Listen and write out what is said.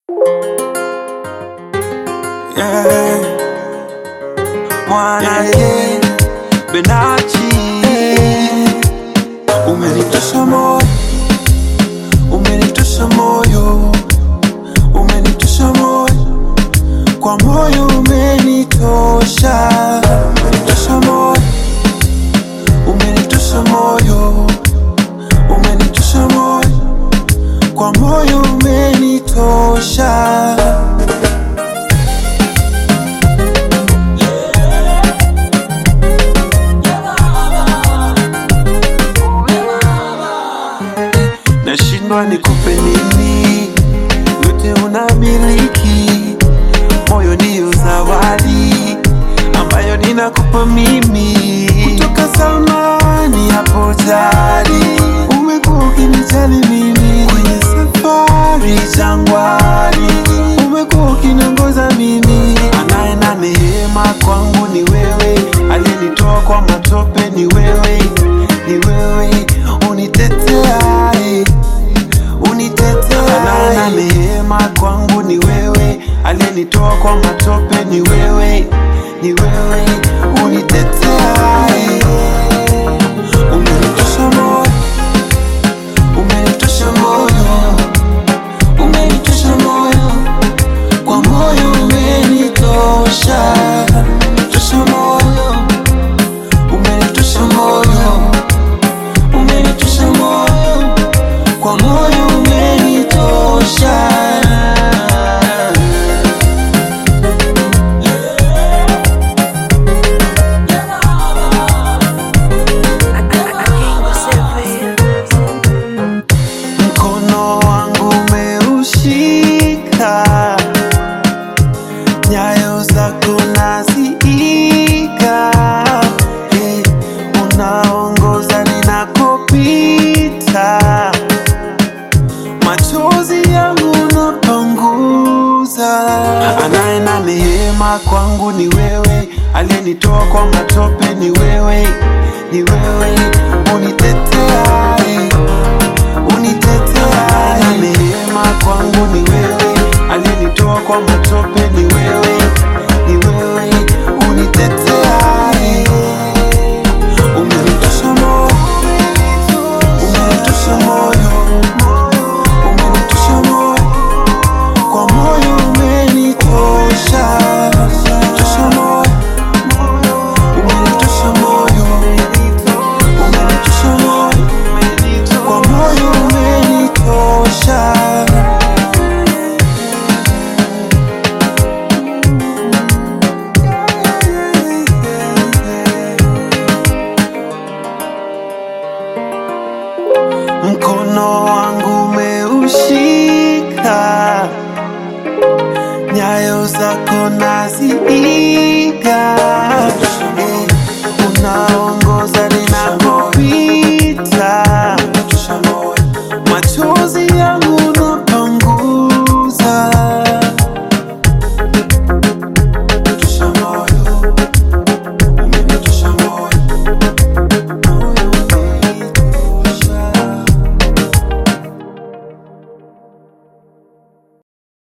yeah. Mwanake Benachi umenitosha moyo, umenitosha moyo, umenitosha moyo, kwa moyo umenitosha, umenitosha moyo, umenitosha moyo, umenitosha moyo, kwa moyo umenitosha. nashindwa nikupe nini, yote unamiliki, moyo ndiyo zawadi ambayo ninakupa mimi kutoka zamani. Hapo tayari umekuwa ukinijali mimi kwenye safari jangwani, umekuwa ukiniongoza mimi. Anaye na neema kwangu ni wewe, aliyenitoa kwa matope ni wewe, ni wewe uniteteaye unitetea. Anaye na neema kwangu ni wewe, aliyenitoa kwa matope ni wewe, ni wewe uniteteaye. Umenitosha moyo, umenitosha moyo, umenitosha moyo, kwa moyo umenitosha, umenitosha moyo, umenitosha moyo, umenitosha moyo, kwa moyo umenitosha. Mkono wangu umeushika, nyayo zako naziiga, eh, unaongoza ninakopita, machozi yangu unapanguza. Anaye na neema kwangu ni wewe, aliyenitoa kwa matope ni wewe, ni wewe uniteteaye unitetea na neema kwangu ni wewe, aliyenitoa kwa matope ni wewe, ni wewe unitetea. Umenitosha moyo, umenitosha moyo, umenitosha moyo, kwa moyo umenitosha, umenitosha moyo, umenitosha moyo, umenitosha moyo kwa moyo umenitosha. Mkono wangu umeushika, nyayo zako naziiga, eh, unaongoza ninako